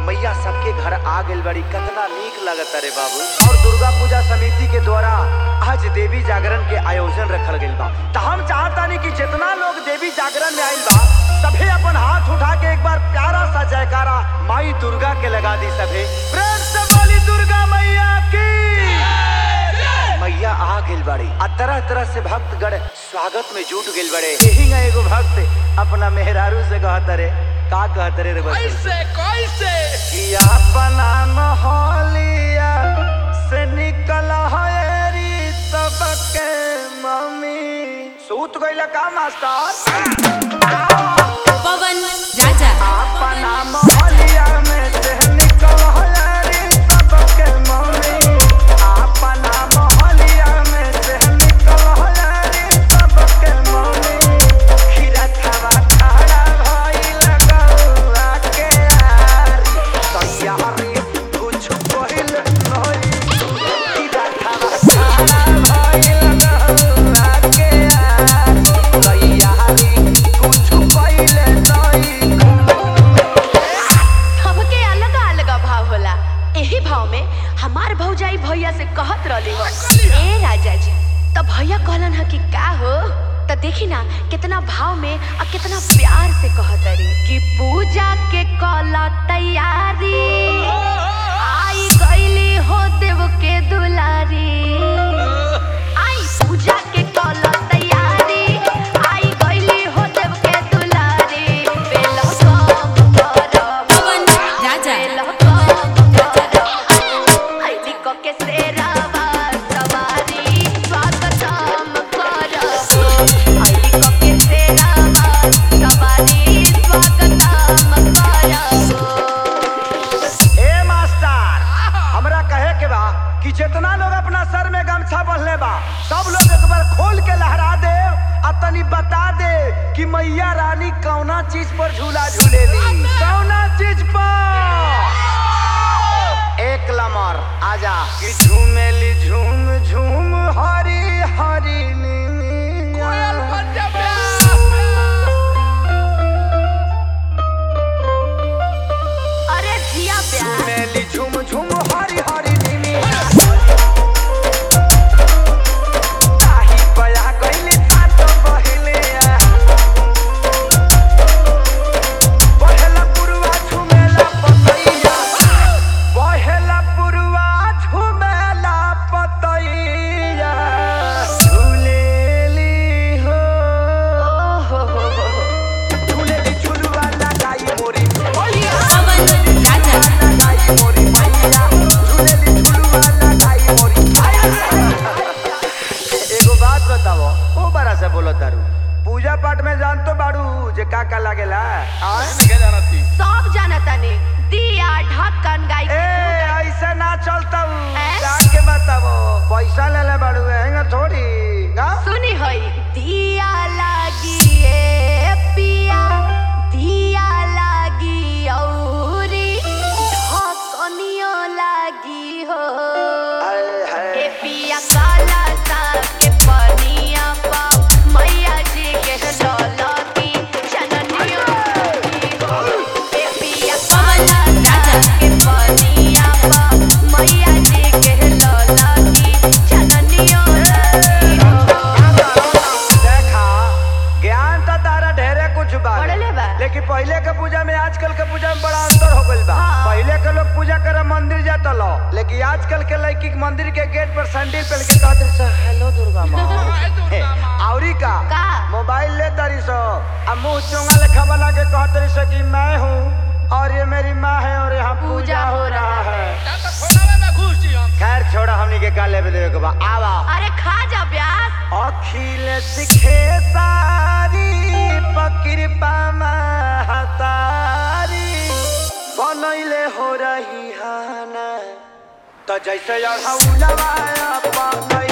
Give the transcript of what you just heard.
मैया सबके घर आ गइल बड़ी कितना नीक लगता रे बाबू और दुर्गा पूजा समिति के द्वारा आज देवी जागरण के आयोजन रखल गइल बा त हम चाहतानी कि जितना लोग देवी जागरण में आइल बा सभे अपन हाथ उठा के एक बार प्यारा सा जयकारा माई दुर्गा के लगा दी सभे प्रेम से बोली दुर्गा मैया की मैया आ गेल बड़ी आ तरह तरह से भक्तगण स्वागत में जुट गेल बड़े यही ना एगो भक्त अपना मेहरारू से कहत रे का कहत रे रे बच्चा? कैसे कैसे कि अपना मोहलिया से निकल हरी सबके मम्मी सूत गइल का मास्टर पवन राजा अपना मोहलिया में से निकल हरी सबके मम्मी अपना मोहलिया में से निकल हरी सबके मम्मी खीरा खावा खाड़ा भइल गौआ के आरी तैयारी कुछ पहिल नहीं खीरा खावा खाड़ा भइल गौआ के आरी तैयारी कुछ पहिल नहीं सबके अलग अलग भाव होला एही भाव में हमार भौजाई भैया से कहत रहली हो ए राजा जी तो भैया कहलन ह कि का हो तो देखी ना कितना भाव में और कितना प्यार से कहत रे कि पूजा के कला तैयारी आई गईली हो देव के दुलारी आई पूजा के कला तैयारी आई गईली हो देव के दुलारी बेलो कम करब पवन राजा बेलो कम करब आईली को के सेरावा सवारी स्वागतम करब आईली को के सेरावा सवारी स्वागतम करब ए मास्टर हमरा कहे के बा कि जितना लोग अपना सर में गमछा बंधले बा सब लोग एक बार खोल के लहरा दे आ तनी बता दे कि मैया रानी कौना चीज पर झूला झूलेली कौना चीज पर एक लमर आजा कि झूमेली झूम झूम हरी हरी नीनी कोयल बन जा बे अरे जिया प्यार झूमेली झूम झूम हरी हरी नीनी ताही बया गइले सात बहिले आ। बहेला पुरवा झुमेला पतैया बहेला पुरवा झुमेला पतैया झूलेली हो ओहो हो हो हो झूलेली झुलवा लगाई मोरी मैया पवन राजा लगाई मोरी मैया झूलेली झुलवा लगाई मोरी एगो बात बताओ ओ बड़ा से बोलो तारू पूजा पाठ में जान तो बाड़ू जे का का लागेला आय? के जाना थी सब जानता ने दिया ढक्कन गाय ए के ऐसे ना चलता हूँ ए? जाके बताओ पैसा ले ले बाड़ू हैंगा थोड़ी का सुनी होई दिया लागी ए पिया दिया लागी औरी ढकनियो लागी हो हाय ए हाय पिया काला साग के पनिया पा मैया जी के लौलती चननियो लागी हो ए पिया काला साग के पनिया पा मैया जी के लौलती चननियो लागी हो देखा ज्ञान तो तारा ढेरे कुछ बा पढ़ले बा। लेकिन पहले के पूजा में आजकल के पूजा में बड़ा अंतर हो गइल बा हाँ। पहले के लोग पूजा करे मंदिर जाता लो लेकिन आजकल के लड़की के मंदिर के गेट पर सैंडल पहन के कहते सो हेलो दुर्गा माँ हाय दुर्गा माँ। औरी का का? मोबाइल ले तारी सो आ मुंह चोंगा लेखा बना के कहते सो कि मैं हूँ और ये मेरी माँ है और यहाँ पूजा हो रहा है या तो खोनावे में घुस जी हम खैर छोड़ा हमनी के का लेवे देवे के बा आवा अरे खा जा ब्यास अखिल सिखे सारी पकृपा महतारी बनैले हो रही हाना तो जैसे अढ़ौलवा अपन